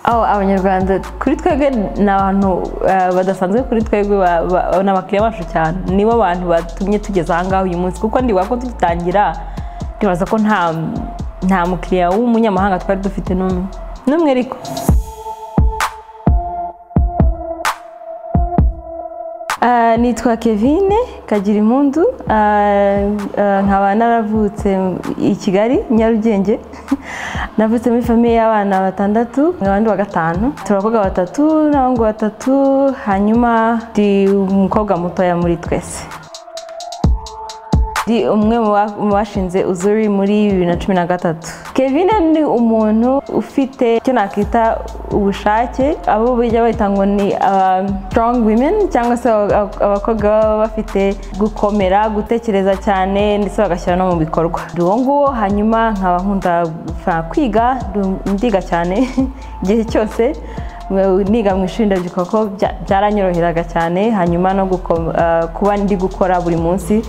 aho abanyarwanda kuri twebwe ni abantu eh, badasanzwe kuri twebwe ba- ba- ni abakiriya bacu cyane nibo bantu batumye tugeza aha ngaha uyu munsi kuko ndibuka ko tugitangira ndibaza ko nta nta mukiriya w'umunyamahanga twari dufite n'umwe n'umwe ariko Ah, nitwa kevine kagira impundu nkaba naravutse i kigali nyarugenge navutse muri famiye y'abana batandatu abandi wa gatanu turi abakobwa batatu n'abahungu batatu hanyuma ndi umukobwa mutoya muri twese ndi umwe mu ba- mu bashinze uzuri muri bibiri na cumi na gatatu kevin ni umuntu ufite icyo nakita ubushake abo bijya bahita ngo ni aba strong women cyangwa se aba- abakobwa baba bafite gukomera gutekereza cyane ndetse bagashyira no mu bikorwa Ndi uwo nguwo hanyuma nkaba nkunda fa- kwiga ndu- ndiga cyane igihe cyose niga mu ishuri ndabyuka ko bya- byaranyoroheraga cyane hanyuma no guko- eh, kuba ndi gukora buri munsi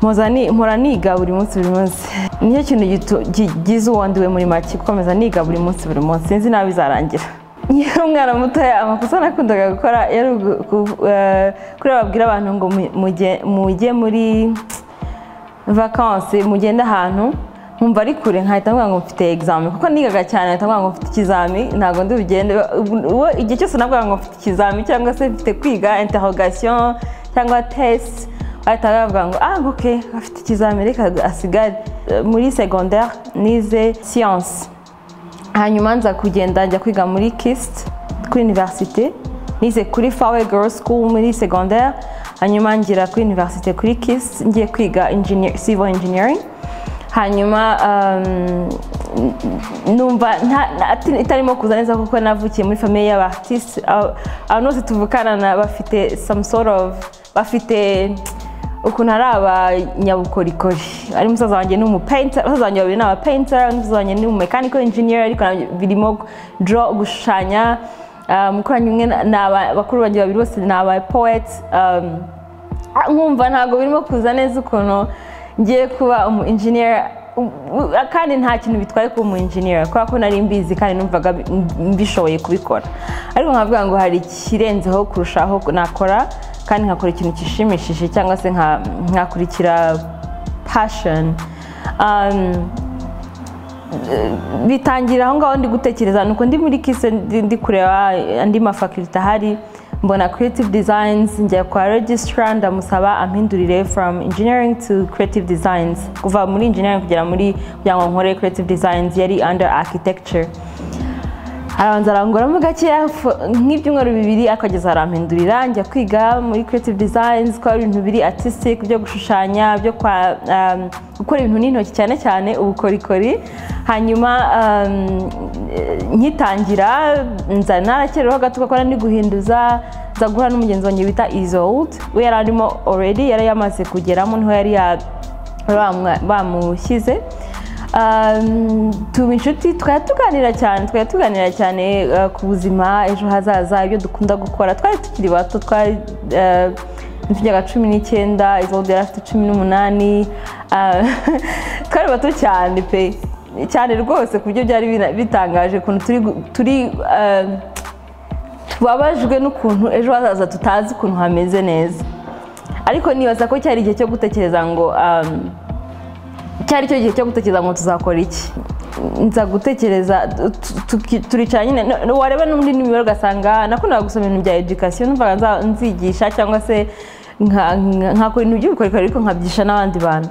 mpoza ni- mpora niga buri munsi buri munsi nicyo kintu gitu- kigize uwandiwe muri make gukomeza niga buri munsi buri munsi sinzi nabi bizarangira nkiri umwana mutoya amakosa nakundaga gukora yari ugu- ku- eh, kuri babwira abantu ngo mu- mujye- mujye muri vakansi mugenda ahantu nkumva ari kure nkahita mvuga ngo mfite examen kuko nigaga cyane nkahita mvuga ngo mfite ikizami ntabwo ndi bugende ubu- uwo igihe cyose navuga ngo mfite ikizami cyangwa se mfite kwiga interrogation cyangwa test bahita bavuga ngo ah ok afite ikizami reka asigare Eh, muri secondaire nize science hanyuma nza kugenda njya kwiga muri kist kuri universite nize kuri fawe girl school muri secondaire hanyuma ngira kuri universite kuri kist ngiye kwiga engineer, civil engineering hanyuma um, numva nta- nta- ati- itarimo kuza neza kuko navukiye muri famiye y'abaartiste abantu bose tuvukana na bafite some sort of bafite ukuntu ari abanyabukorikori ari musaza wanjye ni umupayinta abasaza wanjye babiri ni abapayinta undi musaza wanjye ni umumekanika enjiniyeri ariko nabyo birimo dro gushushanya ah, mukoranyi umwe na- ni aba- bakuru banjye babiri bose ni abapoweti nkumva ntabwo birimo kuza neza ukuntu ngiye kuba umu enjiniyeri kandi nta kintu bitwaye kuba umu enjiniyeri kubera ko nari mbizi kandi numvaga bi- mbishoboye kubikora ariko nkavuga ngo hari ikirenzeho kurushaho nakora kandi nkakora ikintu gishimishije cyangwa se nka- nkakurikira passion Um, bitangira aho ngaho ndi gutekereza nuko ndi muri kise ndi ndi kureba andi mafakulite ahari mbona creative designs njya kwa registrar ndamusaba ampindurire from engineering to creative designs kuva muri engineering kugera muri kugira ngo nkore creative designs yari under architecture arabanza aranguramo gakeya fo- nk'ibyumweru bibiri akageza arampindurira njya kwiga muri creative designs ko ari ibintu biri artistic byo gushushanya byo kwa um, gukora ibintu n'intoki cyane cyane ubukorikori hanyuma um, eh, nkitangira nza narakerereho gato kuko nari ndi guhinduza nza guhura n'umugenzi wanjye bita isold we yari arimo already yari yamaze kugeramo niho yari ya- bamwa- bamushyize Um, tuba inshuti twajya tuganira cyane twajya tuganira cyane uh, ku buzima ejo hazaza ibyo dukunda gukora twari tukiri bato twari uh, tujyaga cumi n'icyenda izo yari afite cumi n'umunani uh, twari bato cyane pe cyane rwose ku buryo byari bina- bitangaje ukuntu turi gu- turi uh, tubabajwe n'ukuntu ejo hazaza tutazi ukuntu hameze neza ariko nibaza ko cyari igihe cyo gutekereza ngo um, cyari cyo gihe cyo gutekereza ngo tuzakora iki nza gutekereza tu- tu- turicara nyine no- no- wareba n'undi n'imibare ugasanga nakundaga gusoma ibintu bya education numvaga nza- nzigisha cyangwa se nka- nka- nkakora ibintu by'ubukorikori ariko nkabyisha n'abandi bantu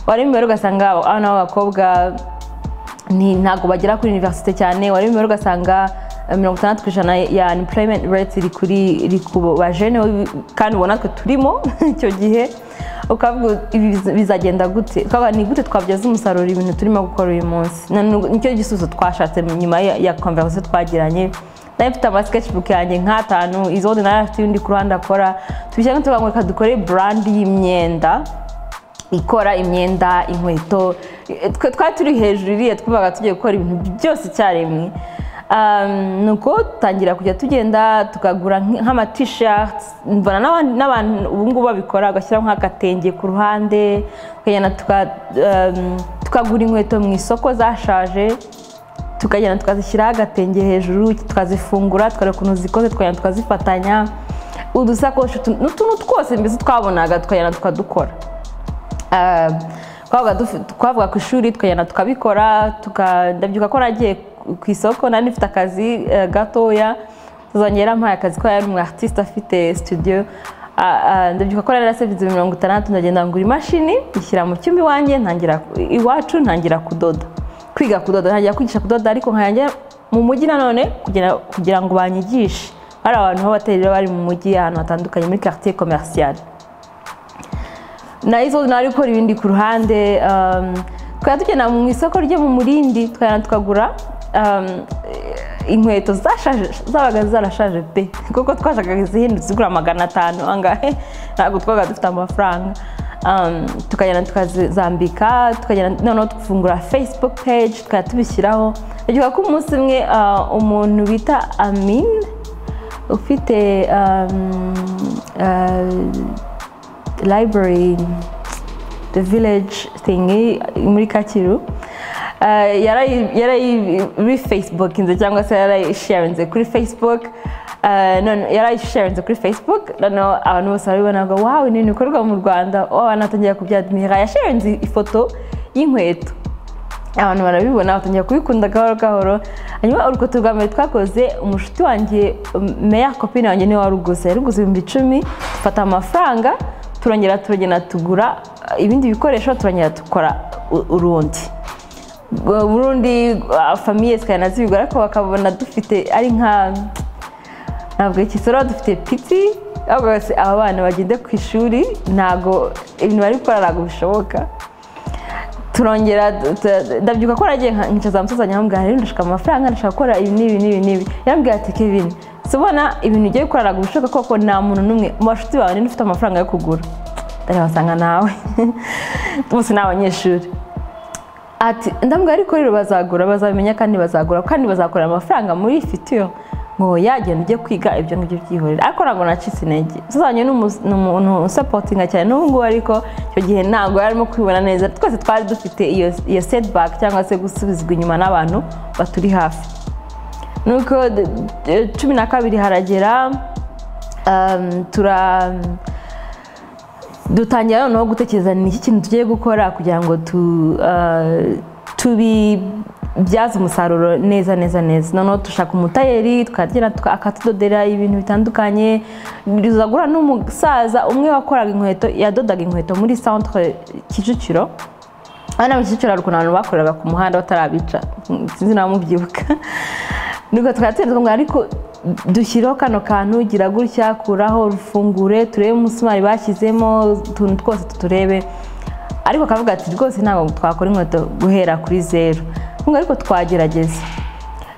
wareba imibare ugasanga abana b'abakobwa ni ntabwo bagera kuri universite cyane wari imibare ugasanga eh, mirongo itandatu ku ijana ya unemployment rate iri kuri iri ku bajene kandi ubona twe turimo icyo gihe ukavuga ibi biz- bizagenda gute ukavuga ni gute twabyaza umusaruro ibintu turimo gukora uyu munsi Na- nu- nicyo gisubizo twashatse nyuma ya, ya conversation twagiranye nari mfite ama sketchbook yanjye nk'atanu izodi nayo afite ibindi ku ruhande akora tubishyira nk'utuvuga ngo reka dukore brand y'imyenda ikora imyenda inkweto twe twari turi hejuru iriya twumvaga tugiye gukora ibintu byose icyarimwe Um, nuko dutangira kujya tugenda tukagura nk'ama t-shirts mbona n'aban- n'abantu ubu ngubu babikora ugashyiraho nk'agatenge ku ruhande tukagenda tuka- um, tukagura inkweto mu isoko zashaje tukagenda tukazishyiraho agatenge hejuru tukazifungura tukareba ukuntu zikoze tukagenda tukazifatanya udusakoshi utu- n'utuntu twose mbese twabonaga tukagenda tukadukora Ah, twabaga dufi- twavuga ku ishuri tukagenda tukabikora tuka- ndabyuka ko nagiye ku- ku isoko nari nifite akazi eh, gatoya tuzongera mpaye akazi ko yari umu artiste afite studio Ah, ah, ndabyuka ko nari narasevinze mirongo itandatu ndagenda ngura imashini ishyira mu cyumba iwanjye ntangira iwacu ntangira kudoda kwiga kudoda ntangira kwigisha kudoda ariko nkanjya mu mujyi nanone kugira, kugira ngo banyigishe hari abantu b'abaterera bari mu mujyi ahantu hatandukanye muri quartier commerciale na izo nari gukora ibindi ku ruhande um, twari tugenda mu isoko ryo mu murindi twagenda tukagura um, inkweto zashaje zabaga zarashaje pe kuko twashakaga izihindutse zigura magana atanu angahe ntabwo twabaga dufite amafaranga um, tukagenda tukazambika tukagenda noneho tugafungura facebook page tukajya tubishyiraho ndagiye ko umunsi umwe uh, umuntu bita amin ufite um, uh, library the village thingy muri Kacyiru Eh, yarayi yarayi refacebokinze cyangwa se yarayisharinze kuri facebook Eh, none yarayisharinze kuri facebook noneho abantu bose barabibona ngo wawe ni ibintu bikorwa mu rwanda oh, abantu batangira kubyadimira yasharinze ifoto y'inkweto abantu barabibona batangira kubikunda gahoro gahoro hanyuma urukuta rwa mbere twakoze umushuti wanjye um, meya kopine wanjye niwe waruguze yaruguze ibihumbi icumi dufata amafaranga turongera turagenda tugura uh, ibindi bikoresho turongera dukora u- urundi Ubwo burundi uh, famiye zikagenda zibigura ariko bakabona dufite ari nka ntabwo ikisoro dufite piti ahubwo bose aba bana bagende ku ishuri ntabwo ibintu bari gukora ntabwo bishoboka turongera tu- ndabyuka ko nagiye nka- nkicaza musozanya amubwira rero ndashaka amafaranga ndashaka gukora ibi n'ibi n'ibi n'ibi yambwira ati Kevin si ubona ibintu ugiye gukora ntabwo bishoboka koko nta muntu n'umwe mu bashuti bawe ninde ufite amafaranga yo kugura ndabasanga nawe bose ni abanyeshuri ati ndambwira ariko rero bazagura bazabimenya kandi bazagura kandi bazakorera amafaranga muri fitiyo ngo yagenda ujye kwiga ibyo ngibyo byihorera ariko ntabwo nacitse intege tuzanye n'umu- n'umuntu usapotinga cyane n'ubu ngubu ariko icyo gihe ntabwo yarimo kwibona neza twese twari dufite iyo iyo setibaki cyangwa se gusubizwa inyuma n'abantu baturi hafi nuko d- d- cumi na kabiri haragera um, tura dutangira noneho gutekereza ni iki kintu tugiye gukora kugira ngo tu eh, tubibyaze umusaruro neza neza neza noneho dushaka umutayeri twagera tuka- akatudodera ibintu bitandukanye tuzagura n'umusaza umwe wakoraga inkweto yadodaga inkweto muri centre kicukiro abana mu kicukiro hari ukuntu abantu bakoreraga ku muhanda batarabica sinzi nawe mubyibuka nuko twari tugenda twumva ariko dushyireho kano kantu gira gutya kuraho rufungure turebe umusumari bashyizemo utuntu twose tuturebe ariko akavuga ati rwose ntabwo twakora inkweto guhera kuri zeru Twumva ariko twagerageza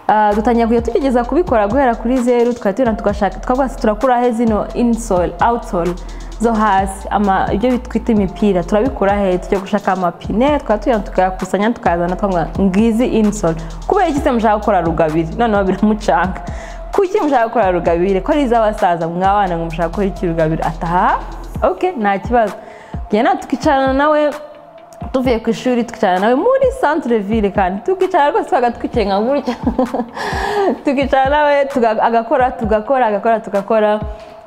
Ah, dutangira kujya tugerageza kubikora guhera kuri zeru tukatubona tugashaka twavuga ati turakurahe zino insole outsole zo hasi ama- ibyo twita imipira turabikura he tujya gushaka amapine twatubona tukayakusanya tukayazana twavuga ngizi insole kubera iki se mushaka gukora rugabire noneho biramucanga kuki mushaka gukora rugabire ko ari iz'abasaza mwabana ngo mushaka gukora iki rugabire ataha ok nta kibazo tugenda tukicarana nawe tuvuye ku ishuri twicara nawe muri centre ville kandi tukicara rwose twaga twicaye nka gutya tukicara nawe tuga- agakora tugakora agakora tugakora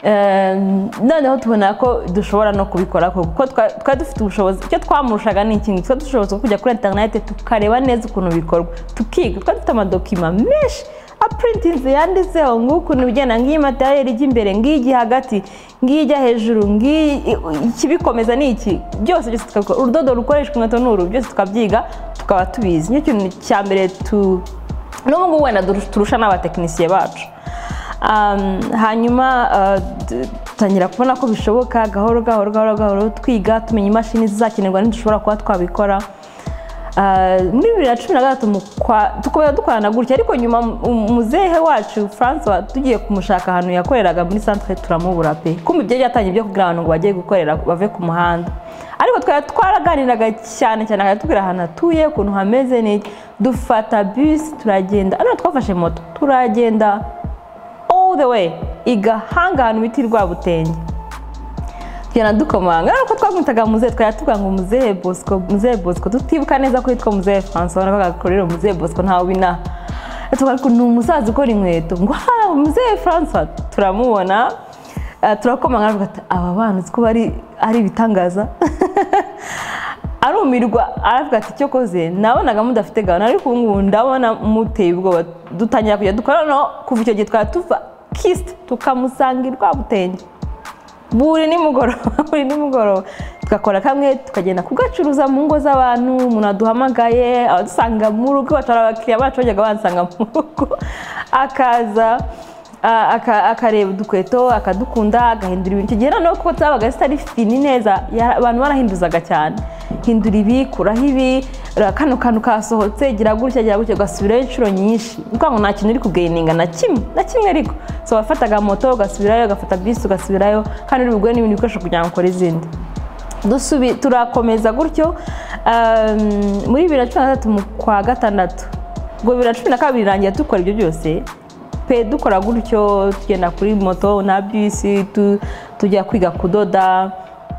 Eh, noneho tubona ko dushobora no kubikora koko kuko twa- twari dufite ubushobozi icyo twamurushaga ni ikintu twari dufite ubushobozi bwo kujya kuri interinete tukareba neza ukuntu bikorwa tukiga twari dufite amadokima menshi apurintinze yanditseho nk'ukuntu bijyana nk'iyi materiyeri ijya imbere ngiyi ijya hagati ngiyi ijya hejuru ngiyi ikibikomeza ni iki byose byose tukabikora urudodo rukoreshwa inkweto n'uru byose tukabyiga tukaba tubizi nicyo kintu cya mbere tu n'ubu ngubu wenda durus- turusha n'abatekinisiye bacu Um, hanyuma uh, d- dutangira kubona ko bishoboka gahoro gahoro gahoro gahoro twiga tumenya imashini zizakenerwa ntidushobora kuba twabikora Ah, muri bibiri na cumi na gatatu mu kwa- dukomeza dukorana gutya ariko nyuma um- muzehe wacu francois tugiye kumushaka ahantu yakoreraga muri centre turamubura pe kumva ibyo byatangiye byo kugira abantu ngo bajye gukorera bave ku muhanda ariko twari twaraganiraga cyane cyane akatubwira ahantu atuye ukuntu hameze n'iki dufata bisi turagenda ariko twafashe moto turagenda all the way igahanga ahantu bita i rwabutenge tugenda dukomanga ariko twamwitaga muzehe twari tuvuga ngo muzehe bosco muzehe bosco tutibuka neza ko yitwa muzehe francois navuga ko rero muzehe bosco ntawe ubina tuvuga ko ni umusaza ukora inkweto ngo ha muzehe francois turamubona eh, turakomanga aravuga ati aba bana uzi ko bari ari ibitangaza arumirwa aravuga ati icyo koze nabonaga mudafite gahunda ariko ubu ngubu ndabona muteye ubwoba dutangira kujya dukora noneho kuva icyo gihe twari tuva kisite tukamusanga i rwabutenge buri nimugoroba buri nimugoroba tugakora kamwe tukagenda kugacuruza mu ngo z'abantu umuntu aduhamagaye abadusanga mu rugo bacara abakiriya bacu bajyaga bansanga mu rugo akaza a- aka- akareba udukweto akadukunda agahindura ibintu icyo gihe noneho kuko zabaga zitari fini neza ya- abantu barahinduzaga cyane hindura ibi kuraho ibi ra- kano kantu kasohotse gira gutya gira gutya ugasubirayo inshuro nyinshi ni ukuvuga ngo nta kintu uri kugeyininga na kimwe na kimwe ariko so wafataga moto ugasubirayo ugafata bisi ugasubirayo kandi uri bugure n'ibindi bikoresho kugira ngo ukore izindi dusubi turakomeza gutyo um, muri bibiri na cumi na gatatu mu kwa gatandatu ubwo bibiri na cumi na kabiri irangiye dukora ibyo byose pe dukora gutyo tugenda kuri moto na bisi tu, tujya kwiga kudoda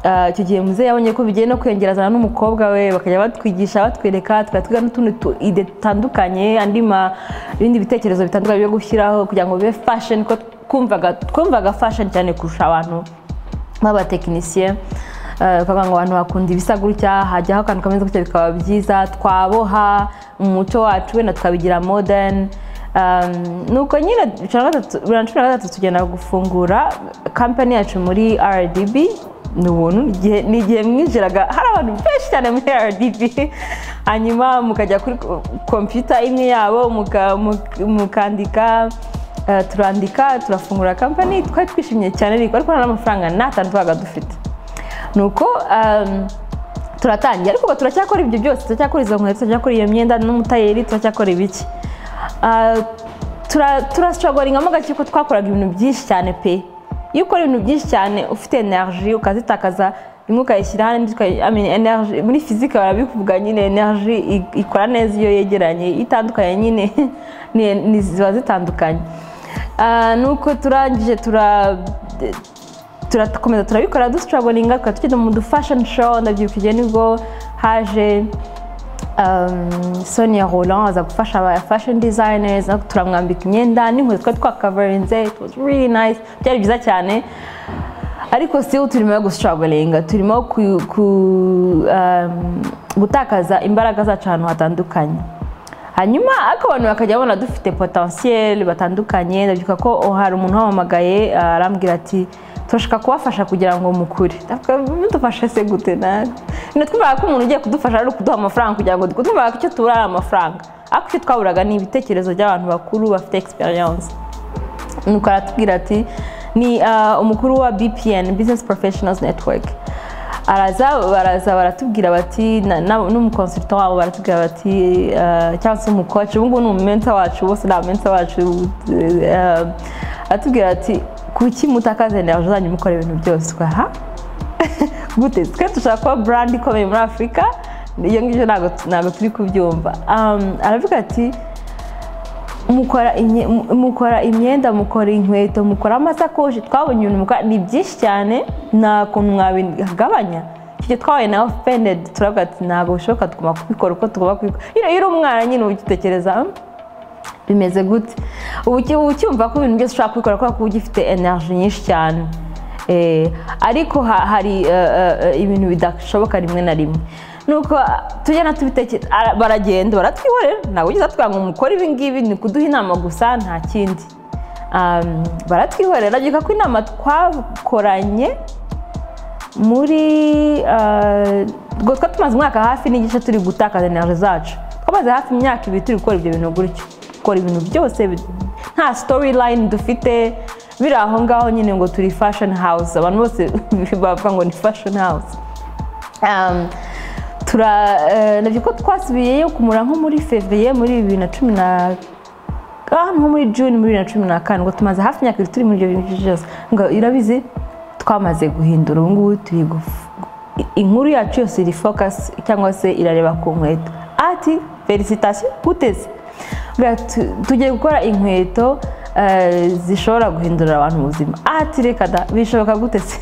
Ah, icyo gihe muzehe yabonye ko bigiye no kwiyongera azana n'umukobwa we bakajya batwigisha batwereka tukajya twiga n'utundi tu- ide dutandukanye andi ma ibindi bitekerezo bitandukanye byo gushyiraho kugira ngo bibe fashion ko twumvaga twumvaga fashion cyane kurusha abantu nk'abatekinisiye eh, ukavuga ngo abantu bakunda ibisa gutya hajyaho akantu kameze gutya bikaba byiza twaboha umuco wacu wenda tukabigira modern Um, nuko nyine bibiri na gatatu- bibiri na cumi na gatatu tugenda gufungura kampani yacu muri rdb ni ubuntu ni igihe- ni igihe mwinjiraga hari abantu benshi cyane muri rdb hanyuma mukajya kuri ko- kompiyuta imwe yabo muka- muka- mukandika Eh, turandika turafungura kampani twari twishimye cyane ariko ariko nta n'amafaranga nta tantu twabaga dufite nuko um, turatangira ariko ubu turacyakora ibyo byose turacyakora izo nkweto turacyakora iyo myenda n'umutayeri turacyakora ibiki Ah, tura- turashogoringamo gake kuko twakoraga ibintu byinshi cyane pe iyo ukora ibintu byinshi cyane ufite energy ukazitakaza imwe ukayishyira ahandi ukayi- I mean, energy- muri fizike barabikuvuga nyine energy i- ikora neza iyo yegeranye itandukanye nyine ni- ni- ziba zitandukanye Ah, nuko turangije tura turakomeza turabikora dutravelinga tukaba tugenda mu du fashion show ndabyibuka igihe nibwo haje um, sonia roland aza gufasha aba fashion designers no turamwambika imyenda n'inkweto twari twakavarinze it was really nice byari byiza cyane ariko still turimo gustravelinga turimo ku, ku, um, gutakaza imbaraga zacu ahantu hatandukanye hanyuma ariko abantu bakajya babona dufite potentiel batandukanye ndabyuka ko oh, hari umuntu wampamagaye ah, arambwira ati turashaka kubafasha kugira ngo mukure Ndavuga, mudufashe se gute natwe Nyine twumvaga ko umuntu ugiye kudufasha ari ukuduha amafaranga kugira ngo dukore twumvaga ko icyo tubura ari amafaranga ariko icyo twaburaga ni ibitekerezo by'abantu bakuru bafite experience nuko aratubwira ati ni ah, umukuru wa bpn business professionals network araza baraza baratubwira bati na- na- n'umukonsulta wabo baratubwira bati ah, cyangwa se umukoci ubungubu ni umumenta wacu bose ni abamenta bacu eh, aratubwira ati kuki mutakaza energy zanyu mukora ibintu byose ha gute twe dushaka kuba brand ikomeye muri afurika ibyo ngibyo ntabwo ntabwo turi kubyumva Um, aravuga ati mukora imye- mu- mukora imyenda mukora inkweto mukora amasakoshi twabonye ibintu mukora ni byinshi cyane nta kuntu mwabigabanya icyo gihe twabaye na offended turavuga ati ntabwo bishoboka tugomba kubikora uko tugomba kubikora iyo uri umwana nyine uba ugitekereza "Hmm, bimeze gute ubu uki- uba ucyumva ko ibintu byose ushobora kubikora kubera ko uba ugifite energy nyinshi cyane Eh, ariko ha- hari eh, eh, eh, ibintu bidashoboka rimwe na rimwe nuko ah, tugenda tubitekereza ara- baragenda baratwihorera ntabwo ugeze atubwira ngo mukore ibi ngibi ni kuduha inama gusa nta kindi Um, baratwihorera byuka ko inama twakoranye muri eh, ubwo twari tumaze umwaka hafi n'igice turi gutakaza energy zacu twamaze hafi imyaka ibiri turi gukora ibyo bintu gutyo gukora ibintu byose bi- nta storyline dufite biri aho ngaho nyine ngo turi fashion house abantu bose bavuga ngo ni fashion house um, tura- nabyo ko twasubiyeyo kumura nko muri fevriye muri bibiri na cumi na ah, nko muri juni muri bibiri na cumi na kane ngo tumaze hafi imyaka ibiri turi muri ibyo bintu byose ngo urabizi twamaze guhindura ubu ngubu turi gufu inkuru yacu yose iri fokasi cyangwa se irareba ku nkweto ati felicitasiyo uteze Bwa- tu- tugiye gukora inkweto eh, zishobora guhindurira abantu ubuzima ati reka da bishoboka gute se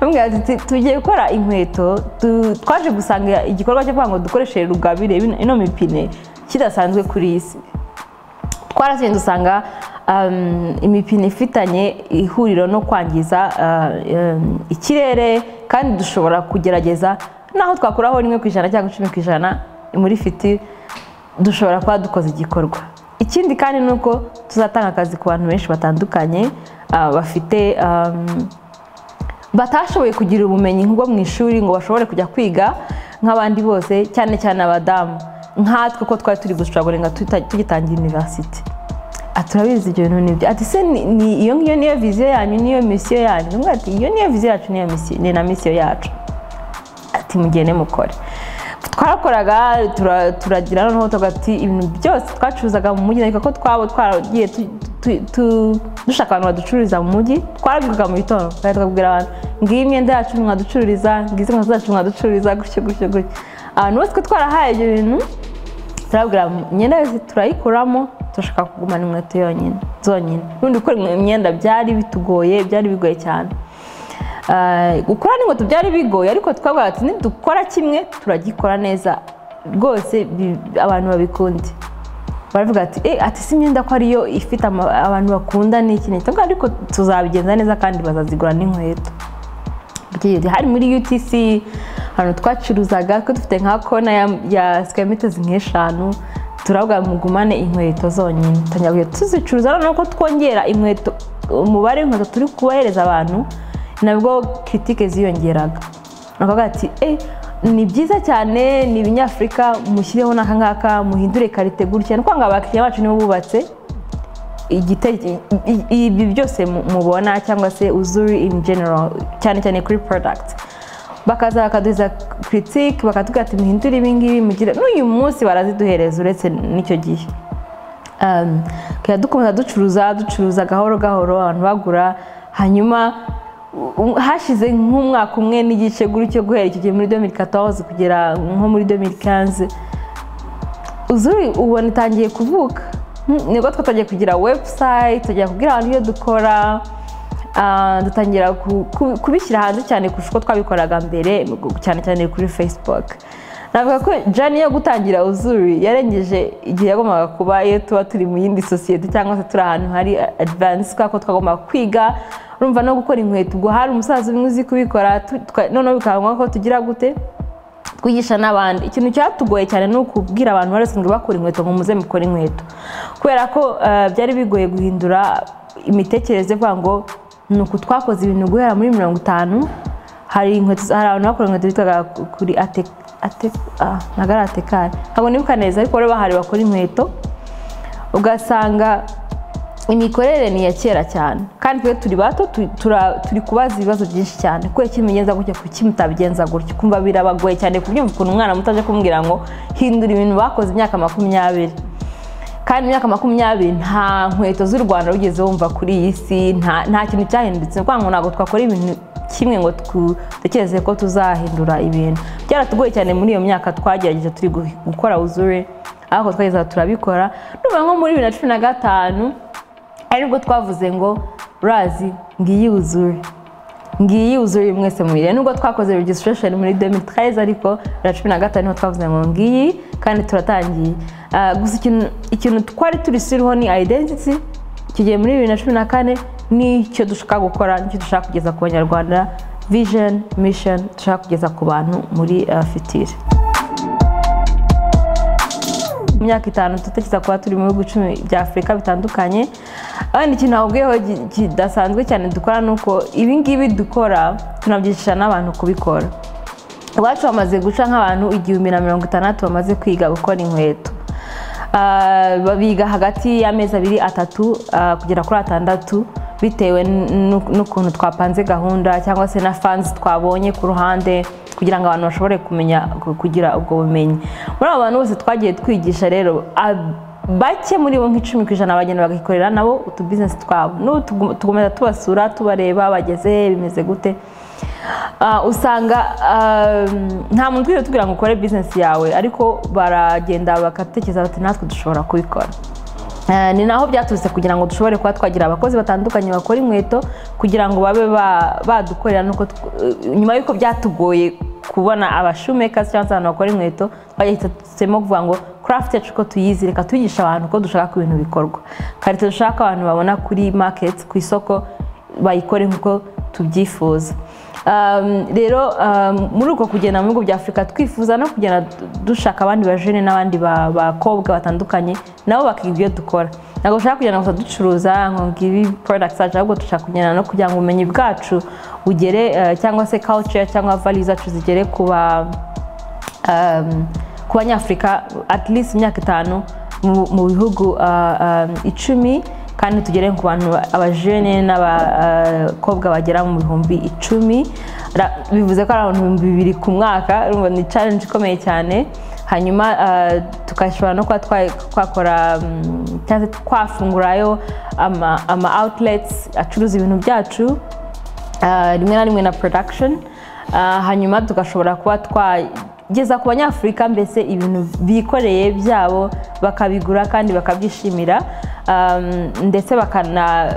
Bamubwira ati, "Tu- tugiye gukora inkweto tu- twaje gusanga igikorwa cyo kuvuga ngo dukoreshe rugabire bino- ino mipine kidasanzwe kuri iyi si twaragenda usanga um, imipine ifitanye ihuriro no kwangiza uh, um, ikirere kandi dushobora kugerageza naho twakuraho rimwe ku ijana cyangwa icumi ku ijana muri fiti dushobora kuba dukoze igikorwa ikindi kandi ni uko tuzatanga akazi ku bantu benshi batandukanye uh, bafite um, batashoboye kugira ubumenyi nk'ubwo mu ishuri ngo bashobore kujya kwiga nk'abandi bose cyane cyane abadamu nkatwe ko twari turi gushoborenga tugitangira university Ati, turabizi ibyo bintu nibyo ati se ni- ni- iyo ngiyo niyo viziyo yanyu niyo misiyo yanyu Ndamubwira ati iyo niyo viziyo yacu niyo misiyo ni na misiyo yacu ati mugende mukore twarakoraga tura- turagira noneho tuvuga ati ibintu byose twacuruzaga mu mujyi ariko ko twaba twaragiye tu- tu- tu- dushaka abantu baducururiza mu mujyi twarabivugaga mu gitondo kandi tukabwira abantu ngiyi imyenda yacu mwaducururiza ngizi inkweto zacu mwaducururiza gutyo gutyo gutyo abantu bose ko twarahaye ibyo bintu turabwira imyenda yose turayikuramo turashaka kugumana inkweto yonyine zonyine n'ubundi gukora imyenda byari bitugoye byari bigoye cyane Ah, gukora n'inkweto byari bigoye ariko twabwira ati nidukora kimwe turagikora neza rwose bi- abantu babikunde baravuga ati "Eh, ati si imyenda ko ariyo ifite ama- abantu bakunda n'iki n'iki Tuvuga, ariko tuzabigenza neza kandi bazazigura n'inkweto byiri hari muri UTC ahantu twacuruzaga ko dufite nka kona ya, ya sikaya mitezi nk'eshanu turavuga mugumane inkweto zonyine tangira kujya tuzicuruza noneho ko twongera inkweto umubare w'inkweto turi kubahereza abantu nabwo kiritike ziyongeraga bakavuga ati eh ni byiza cyane ni ibinyafurika mushyireho n'aka ngaka muhindure karite gutya ni ukuvuga ngo abakiriya bacu nibo bubatse igitege- i- i- ibi byose mu- mubona cyangwa se uzuri in general cyane cyane kuri product bakaza bakaduhiza critique bakatubwira ati muhindure ibingibi mugire n'uyu munsi baraziduhereza uretse n'icyo gihe Um, tukajya dukomeza ducuruza ducuruza gahoro gahoro abantu bagura hanyuma u- hashize nk'umwaka umwe n'igice gutyo guhera icyo gihe muri 2014 kugera nko muri 2015 uzuri ubona itangiye kuvuka Mm, nibwo twatangiye kugira website tugiye kubwira abantu ibyo dukora Ah, dutangira ku- ku- kubishyira hanze cyane kurusha uko twabikoraga mbere cyane cyane kuri facebook navuga ko jani yo gutangira uzuri yarengeje igihe yagombaga kuba iyo tuba turi mu yindi sosiyete cyangwa se turi ahantu hari advance kubera ko twagombaga kwiga urumva no gukora inkweto ubwo hari umusaza umwe uzi kubikora tu- twa- noneho bikaba ngombwa ko tugira gute twigisha n'abandi ikintu cyatugoye cyane ni ukubwira abantu bari basanzwe bakora inkweto ngo muze mukore inkweto kubera ko eh, byari bigoye guhindura imitekerereze yo kuvuga ngo ni uku twakoze ibintu guhera muri mirongo itanu hari inkweto hari abantu bakora inkweto bitwaga kuri ate ate ah, ntabwo ari atekari ntabwo nibuka neza ariko bari bahari bakora inkweto ugasanga imikorere ni iya kera cyane kandi twe turi bato tu- tura- turi kubaza ibibazo byinshi cyane kuko kimugenza gutya kuki mutabigenza gutya kumva birabagoye cyane kubyumva ukuntu umwana muto aje kumbwira ngo hindura ibintu bakoze imyaka makumyabiri kandi imyaka makumyabiri nta nkweto z'u rwanda wigeze wumva kuri iyi si nta nta kintu cyahindutse ni ukuvuga ngo ntabwo twakora ibintu kimwe ngo dutekereze ko tuzahindura ibintu byaratugoye cyane muri iyo myaka twagerageje turi gu- gukora uzure ariko twageza turabikora nubwo nko muri bibiri na cumi na gatanu ari nibwo twavuze ngo urazi ngiyi uzure ngiyi uzuri mwese mubiri nubwo twakoze registration muri 2013 ariko bibiri na cumi na gatanu niho twavuze ngo ngiyi kandi turatangiye Ah, gusa ikintu- ikintu twari turisiriho ni identity kigiye muri bibiri na cumi na kane nicyo dushaka gukora nicyo dushaka kugeza ku banyarwanda vision mission dushaka kugeza ku bantu muri ah, fitiri mu myaka itanu dutekereza kuba turi mu bihugu icumi bya afurika bitandukanye abandi ikintu ahubwiyeho gi- kidasanzwe cyane dukora ni uko ibi ngibi dukora tunabyigisha n'abantu kubikora iwacu bamaze guca nk'abantu igihumbi na mirongo itandatu bamaze kwiga gukora inkweto Ah, biga hagati y'amezi abiri atatu ah, kugera kuri atandatu bitewe n'u- n'ukuntu twapanze gahunda cyangwa se na fans twabonye ku ruhande kugira ngo abantu bashobore kumenya ku- kugira ubwo bumenyi muri abo bantu bose twagiye twigisha rero a- bake muri bo nk'icumi ku ijana bagenda bagakorera nabo utubizinesi twabo n'ubu tugu- tukomeza tubasura tubareba bageze he, bimeze gute Ah, usanga ah, nta muntu twigeze tubwira ngo ukore bizinesi yawe ariko baragenda bagatekereza bati natwe dushobora kubikora Eh, ni naho byaturutse kugira ngo dushobore kuba twagira abakozi batandukanye bakora inkweto kugira ngo babe ba- badukorera nuko tw- eh, nyuma y'uko byatugoye kubona abashumeka cyangwa se abantu bakora inkweto twahisemo kuvuga ngo craft yacu uko tuyizi reka tuyigisha abantu ko dushaka ko ibintu bikorwa karite dushaka abantu babona kuri market ku isoko bayikore nk'uko tubyifuza Um, rero um, muri uko kugenda mu bihugu bya afurika twifuza no kugenda du- dushaka abandi bajene n'abandi ba- bakobwa batandukanye nabo bakiga ibyo dukora ntabwo dushaka kugenda gusa ducuruza ngo ngibi products zacu ahubwo dushaka kugenda no kugira ngo ubumenyi bwacu bugere eh, cyangwa se culture cyangwa values zacu zigere ku ba um, ku banyafurika at least imyaka itanu mu mu bihugu uh, um, icumi kandi tugere ku bantu ba- abajene n'abakobwa bagera mu bihumbi icumi Ra- bivuze ko ari abantu ibihumbi bibiri ku mwaka urumva ni challenge ikomeye cyane hanyuma uh, tukashobora no kuba twa- twakora um, cyangwa se twafungurayo ama, ama outlets acuruza ibintu byacu Ah, rimwe na rimwe na production Ah, hanyuma tugashobora kuba twageza ku banyafurika mbese ibintu bikoreye byabo bakabigura kandi bakabyishimira Um, ndetse bakana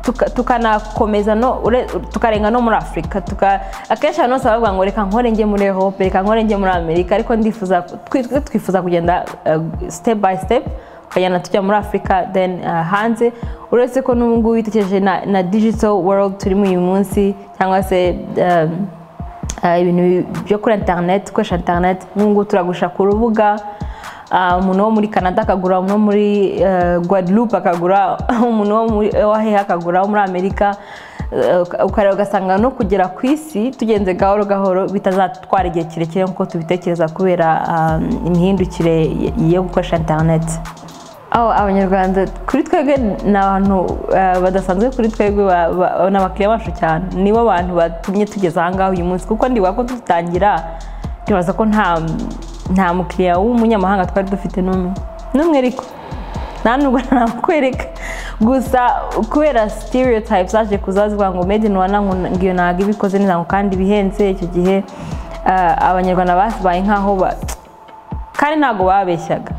tuka- tukanakomeza no ure- tukarenga no muri afurika tuka- akenshi abantu bose bavuga ngo reka nkore njye muri europe reka nkore njye muri amerika ariko ndifuza twi- twi- twifuza kugenda uh, step by step tukajyana tujya muri afurika then uh, hanze uretse ko n'ubu ngubu witekereje na, na digital world turimo uyu munsi cyangwa se um, uh, ibintu byo kuri internet gukoresha internet nk'ubu ngubu turagurisha ku rubuga uh, umuntu wo muri canada akagura umuntu wo muri uh, guadeloupe akagura umuntu wo muri waheha akagura wo muri amerika Uh, ukareba ugasanga no kugera ku isi tugenze gahoro gahoro bitazatwara igihe kirekire nk'uko tubitekereza kubera um, imihindukire y- yo gukoresha interineti aho abanyarwanda kuri twebwe ni abantu eh, badasanzwe kuri twebwe ba- ba- ni abakiriya bacu cyane nibo bantu batumye tugeza aha ngaha uyu munsi kuko ndibuka ko dutangira ndibaza ko nta nta mukiriya w'umunyamahanga twari dufite n'umwe n'umwe ariko nta nubwo namukwereka gusa kubera stereotypes zaje kuza zivuga ngo made in rwanda ngo ngiyo ntabwo iba ikoze neza ngo kandi bihenze icyo gihe eh, abanyarwanda babaye nk'aho ba- kandi ntabwo babeshyaga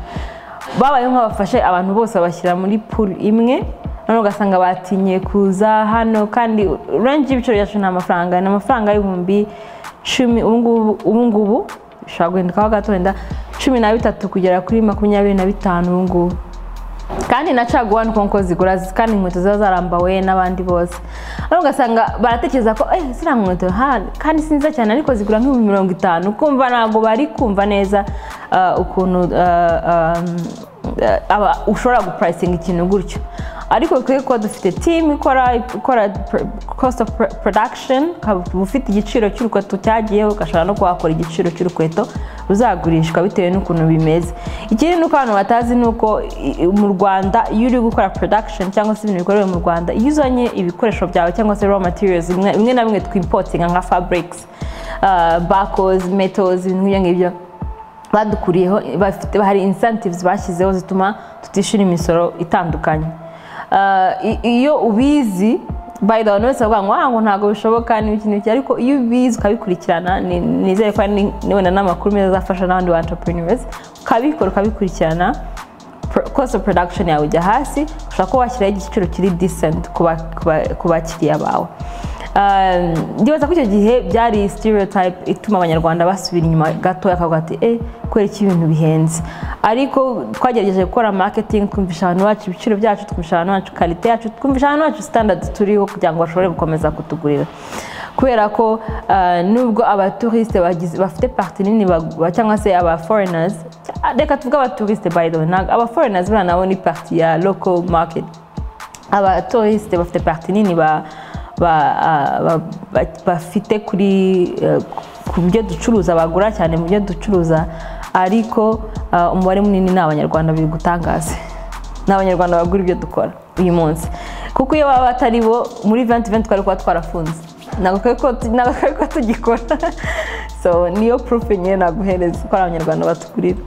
babayeho nk'abafashe abantu bose babashyira muri pool imwe noneho ugasanga batinye kuza hano kandi range y'ibiciro byacu ni amafaranga ni amafaranga y'ibihumbi cumi ubu ngubu- ubu ngubu bishobora guhindukaho gato wenda cumi na bitatu kugera kuri makumyabiri na bitanu ubu ngubu kandi na caguwa ni uko zigura kandi inkweto ziba zarambawe n'abandi bose ariko ugasanga baratekereza ko eh ziriya nkweto ha kandi si nziza cyane ariko zigura nk'ibihumbi mirongo itanu kumva ntabwo bari kumva neza ah, ukuntu ah, ah, ah, aba- ushobora gupurayisinga ikintu gutyo ariko bikwiye kuba dufite timu ikora ikora cost of pro- production ukaba ufite igiciro cy'urukweto cyagiye ugashobora no kuhakora igiciro cy'urukweto ruzagurishwa bitewe n'ukuntu bimeze ikindi ni uko abantu batazi ni uko i- i- mu rwanda iyo uri gukora production cyangwa se ibintu bikorewe mu rwanda iyo uzanye ibikoresho byawe cyangwa se raw materials bimwe bimwe na bimwe twimpotinga nka fabrics uh, bacos metals ibintu nk'ibyo ngibyo badukuriyeho bafite hari incentives bashyizeho zituma tutishyura imisoro itandukanye Ah, i- iyo ubizi by the way, abantu wese bavuga ngo "Ah, ngo ntabwo bishoboka n'ibiki n'ibiki ariko iyo ubizi ukabikurikirana ni- nizere ko ari wenda n'amakuru meza azafasha n'abandi ba entrepreneurs ukabikora ukabikurikirana pro- cost of production yawe ujya hasi ushobora kuba washyiraho igiciro kiri decent ku ba- ku ba- ku bakiriya bawe Um, ndibaza ko icyo gihe byari stereotype ituma abanyarwanda basubira inyuma gatoya akavuga ati eh kubera iki ibintu bihenze ariko twagerageje gukora marketing twumvisha abantu bacu ibiciro byacu twumvisha abantu bacu karite yacu twumvisha abantu bacu standards turiho kugira ngo bashobore gukomeza kutugurira kubera ko ah, nubwo abatouriste bagize- bafite parti nini bagu- cyangwa se aba foreigners reka tuvuge abatouriste by the way ntabwo- aba foreigners buriya nabo ni parti ya local market abatorisite bafite parti nini ba- ba- ah, ba- ba- bafite kuri eh, ku byo ducuruza bagura cyane mu byo ducuruza ariko ah, umubare munini ni abanyarwanda biri gutangaza ni abanyarwanda bagura ibyo dukora uyu munsi kuko iyo baba batari bo muri venti venti twari kuba twarafunze ntabwo twari kuba tugikora so niyo purufe nyine naguhereza ko ari abanyarwanda batukurira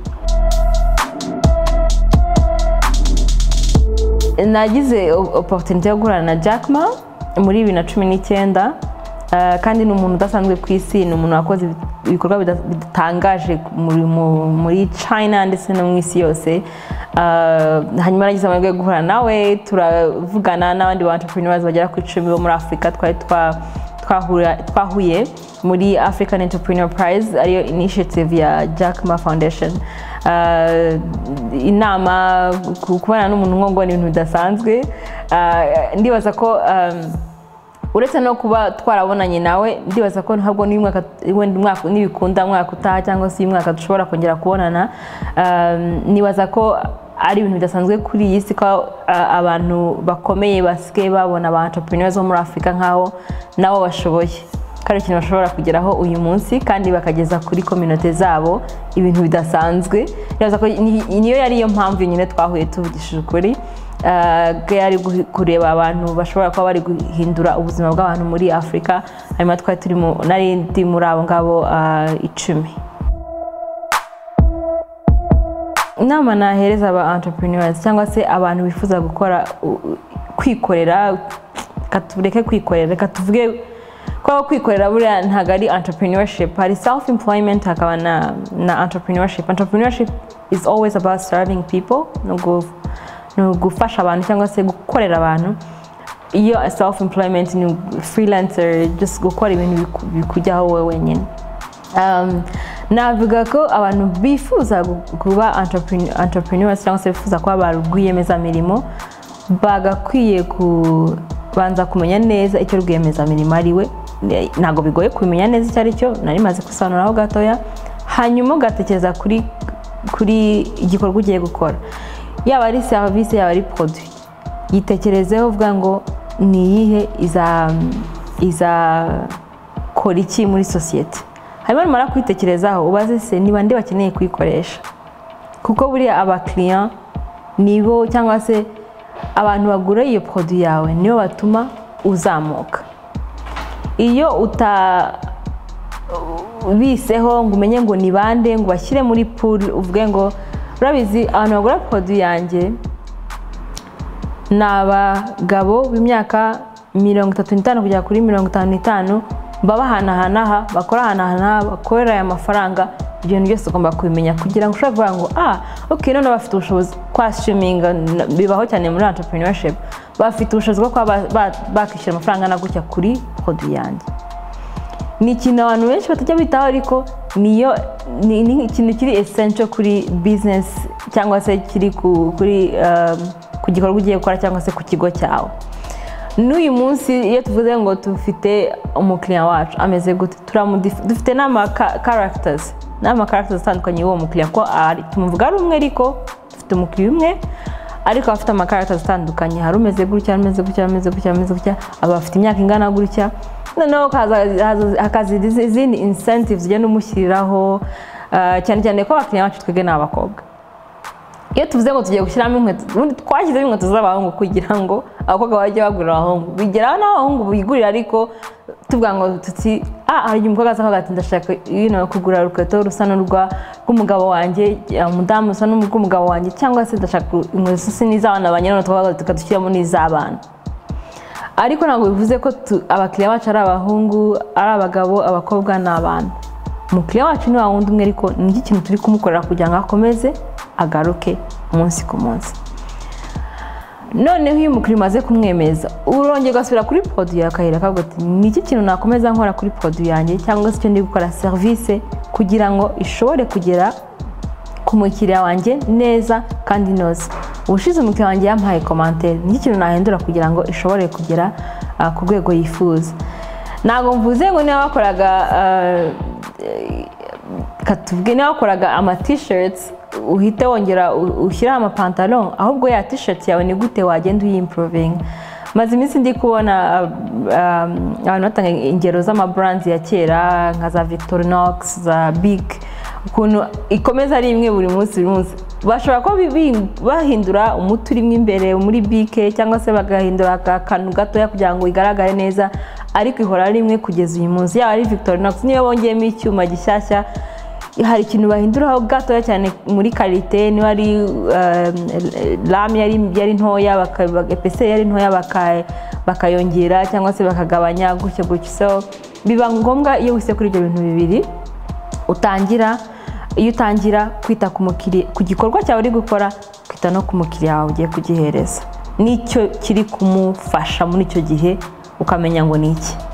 nagize oporutinite yo guhura na jack ma muri bibiri na cumi n'icyenda kandi ni umuntu udasanzwe ku isi ni umuntu wakoze ibikorwa bidatangaje muri china ndetse no mu isi yose hanyuma nagize amahirwe yo guhura nawe turavugana n'abandi ba entrepreneurs bagera ku icumi bo muri afurika twari twahuye muri african entrepreneur prize ariyo initiative ya jack ma foundation inama kubana n'umuntu nk'ubwo ni ibintu bidasanzwe ndibaza ko uretse no kuba twarabonanye nawe ndibaza ko ntabwo nibikunda mwaka utaha cyangwa se uyu mwaka dushobora kongera kubonana nibaza ko ari ibintu bidasanzwe kuri iyi si ko abantu bakomeye basigaye babona ba entrepreneurs bo muri afurika nk'aho nabo bashoboye ko ari ikintu bashobora kugeraho uyu munsi kandi bakageza kuri kominote zabo ibintu bidasanzwe niyo yari yo mpamvu nyine twahuye tuvugishije ukuri yari kureba abantu bashobora kuba bari guhindura ubuzima bw'abantu muri afurika hanyuma twari turimo n'arindi muri abo ngabo icumi inama nahereza aba entrepreneurs cyangwa se abantu bifuza gukora kwikorera tureke kwikorera reka tuvuge ko kwikorera buriya ntabwo ari entrepreneurship hari self employment hakaba na entrepreneurship entrepreneurship is always about serving people no ni ugufasha abantu cyangwa se gukorera abantu iyo self employment ni freelancer just gukora ibintu bikujyaho wowe wenyine navuga ko abantu bifuza kuba entrepreneurs cyangwa se bifuza kuba ba rwiyemezamirimo bagakwiye kubanza kumenya neza icyo rwiyemezamirimo ari we ntabwo bigoye kumenya neza icyo ari cyo nari maze gusobanuraho gatoya hanyuma ugatekereza kuri kuri igikorwa ugiye gukora yaba ari serivisi yaba ari poroduwi yitekerezeho uvuga ngo ni iyihe izakora iki muri sosiyete hanyuma numara kwitekerezaho ubaze se niba ndi bakeneye kuyikoresha kuko buriya abakiriya nibo cyangwa se abantu bagura iyo poroduwi yawe nibo batuma uzamuka iyo utabiseho ngo umenye ngo ni bande ngo bashyire muri puri uvuge ngo urabizi abantu bagura poroduwi yanjye ni abagabo b'imyaka mirongo itatu n'itanu kugera kuri mirongo itanu n'itanu baba ahantu aha bakora ahantu aha bakorera aya mafaranga ibyo bintu byose ugomba kubimenya kugira ngo ushobore kuvuga ngo ah ok none bafite ubushobozi kwa sitimingi bibaho cyane muri entrepreneurship bafite ubushobozi bwo kuba bakishyura amafaranga na gutya kuri poroduwi yanjye ni ikintu abantu benshi batajya bitaho ariko niyo ni ikintu kiri esensho kuri bizinesi cyangwa se kiri ku gikorwa ugiye gukora cyangwa se ku kigo cyawe n'uyu munsi iyo tuvuze ngo dufite umukiriya wacu ameze gute dufite n'amakaragitazi n'amakaragitazi atandukanye y'uwo mukiriya ko tumuvuga ari umwe ariko dufite umukiriya umwe ariko abafite amakaragitazi atandukanye hari umeze gutya ameze gutya ameze gutya ameze gutya abafite imyaka ingana gutya noneho hakaza izindi incentives ugenda umushyiriraho cyane cyane ko abakiriya bacu twebwe ni abakobwa iyo tuvuze ngo tugiye gushyiramo inkweto ubundi twashyizeho inkweto z'abahungu kugira ngo abakobwa bajye bagurira abahungu bigeraho n'abahungu bigurira ariko tuvuga ngo tuti ah hari igihe umukobwa aza akavuga ati ndashaka kugura urukweto rusa n'urw'umugabo wanjye umudamu usa n'urw'umugabo wanjye cyangwa se ndashaka inkweto zisa n'iz'abana banyine noneho tukadushyiramo n'iz'abana ariko ntabwo bivuze ko abakiriya bacu ari abahungu ari abagabo abakobwa ni abantu umukiriya wacu ni wundi umwe ariko ni kintu turi kumukorera kugira ngo akomeze agaruke umunsi ku munsi noneho iyo umukiriya umaze kumwemeza urongera ugasubira kuri poroduwi ya kayira akavuga ati ni iki kintu nakomeza nkora kuri poroduwi yanjye cyangwa se icyo ndi gukora serivisi kugira ngo ishobore kugera ku mukiriya wanjye neza kandi inoze ubushize umukiriya wanjye yampaye komantere nicyo kintu nahindura kugira ngo ishobore kugera ku rwego yifuza ntabwo mvuze ngo niba bakoraga katubwe niba bakoraga ama tisheti uhite wongera ushyiraho amapantaro ahubwo ya tisheti yawe ni gute wagenda uyimpurovinga maze iminsi ndi kubona abantu batanga ingero z'amaburanzi ya kera nka za victorinox za big ukuntu ikomeza ari imwe buri munsi buri munsi bashobora kuba bi- bahindura umuti urimo imbere muri bike cyangwa se bagahindura aka kantu gatoya kugira ngo igaragare neza ariko ihora ari imwe kugeza uyu munsi yaba ari victorinox niyo bongeyemo icyuma gishyashya hari ikintu bahinduraho gatoya cyane muri karite niba ari rame yari yari ntoya baka- ba- epeseri yari ntoya baka- bakayongera cyangwa se bakagabanya gutyo gutyo so biba ngombwa iyo wise kuri ibyo bintu bibiri utangira iyo utangira kwita ku mukiriya ku gikorwa cyawe uri gukora kwita no ku mukiriya wawe ugiye kugihereza nicyo kiri kumufasha muri icyo gihe ukamenya ngo ni iki